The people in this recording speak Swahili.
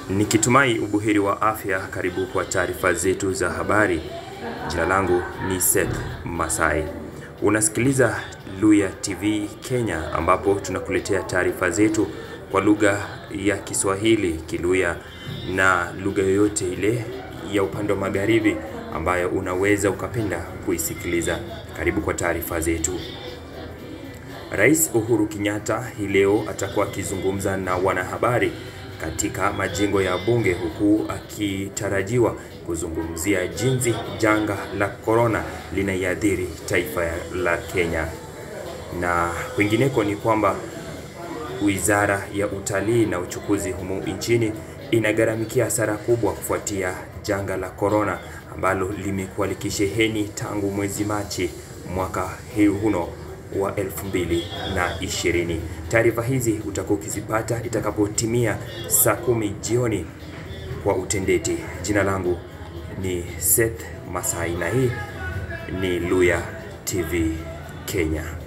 Nikitumai ubuheri wa afya, karibu kwa taarifa zetu za habari. Jina langu ni Seth Masai. Unasikiliza Luya TV Kenya ambapo tunakuletea taarifa zetu kwa lugha ya Kiswahili, Kiluya na lugha yoyote ile ya upande wa magharibi ambayo unaweza ukapenda kuisikiliza. Karibu kwa taarifa zetu. Rais Uhuru Kenyatta hii leo atakuwa akizungumza na wanahabari katika majengo ya bunge huku akitarajiwa kuzungumzia jinsi janga la korona linaiathiri taifa la Kenya. Na kwingineko ni kwamba Wizara ya Utalii na Uchukuzi humu nchini inagharamikia hasara kubwa kufuatia janga la korona ambalo limekuwa likisheheni tangu mwezi Machi mwaka huno wa 2020. Taarifa hizi utakuwa ukizipata itakapotimia saa kumi jioni kwa utendeti. Jina langu ni Seth Masai na hii ni Luya TV Kenya.